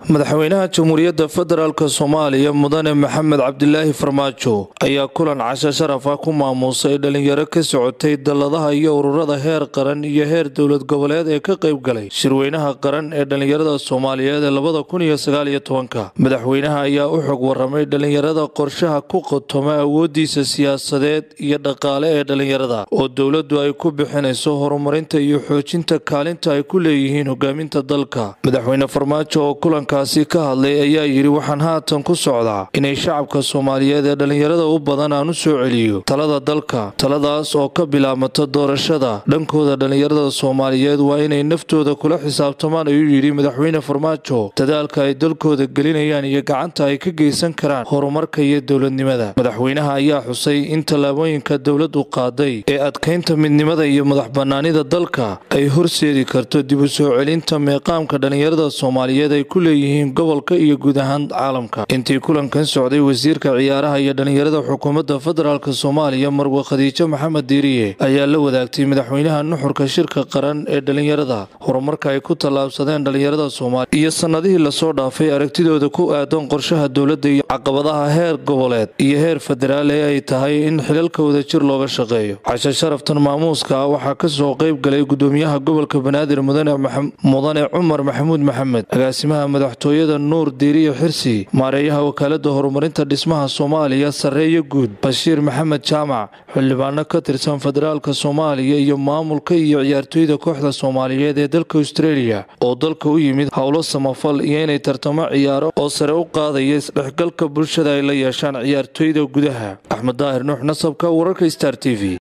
madaxweynaha jamhuuriyadda federaalk soomaaliya mudane maxamed cabdilaahi farmaajo ayaa kulan casho sharaf ah ku maamuusay dhalinyaro ka socotay dalladaha iyo ururada heer qaran iyo heer dowlad goboleed ee ka qayb galay shirweynaha qaran ee dhalinyarada soomaaliyeed ee labada kun iyo sagaaliyo tobanka madaxweynaha ayaa u xog waramay dhalinyarada qorshaha ku qotoma awoodiisa siyaasadeed iyo dhaqaale ee dhalinyarada oo dowladdu ay ku bixinayso horumarinta iyo xoojinta kaalinta ay ku leeyihiin hogaaminta dalka madaxweyne farmaajo oo kulankaasi ka hadlay ayaa yidhi waxaan haatan ku socdaa inay shacabka soomaaliyeed ee dhalinyarada u badan aan u soo celiyo talada dalka taladaas oo ka bilaabmata doorashada dhankooda dhalinyarada soomaaliyeed waa inay naftooda kula xisaabtamaan ayuu yidhi madaxweyne farmaajo dadaalka ay dalkooda gelinayaan iyo gacanta ay ka geysan karaan horumarka iyo dowladnimada madaxweynaha ayaa xusay in tallaabooyinka dowladdu qaaday ee adkaynta midnimada iyo madax bannaanida dalka ay horseedi karto dib u soo celinta meeqaamka dhalinyarada soomaaliyeed ay ku leeyihiin gobolka iyo guud ahaan caalamka intii kulankan socday wasiirka ciyaaraha iyo dhalinyarada xukuumadda federaalk soomaaliya marwe khadiijo maxamed diiriye ayaa la wadaagtay madaxweynaha nuxurka shirka qaran ee dhalinyarada horumarka ay ku tallaabsadeen dhalinyarada soomaaliya iyo sannadihii lasoo dhaafay aragtidooda ku aadan qorshaha dowladda iyo caqabadaha heer goboleed iyo heer federaal ee ay tahay in xilalkooda jir looga shaqeeyo cashe sharaftan maamuuska ah waxaa kasoo qayb galay gudoomiyaha gobolka banaadir mudane cumar maxamuud maxamed agaasimaha madaxtooyada nuur diiriye xirsi maareeyaha wakaalada horumarinta dhismaha soomaaliya sarreeyo guud bashiir maxamed jaamac xildhibaano ka tirsan federaalk soomaaliya iyo maamulka iyo ciyaartooyda kooxda soomaaliyeed ee dalka australia oo dalka u yimid howlo samafal iyo inay tartamo ciyaaro oo sare u qaadaya isdhexgalka bulshada ay la yeeshaan ciyaartooyda gudaha axmed daahir nuux nasabka wararka star t v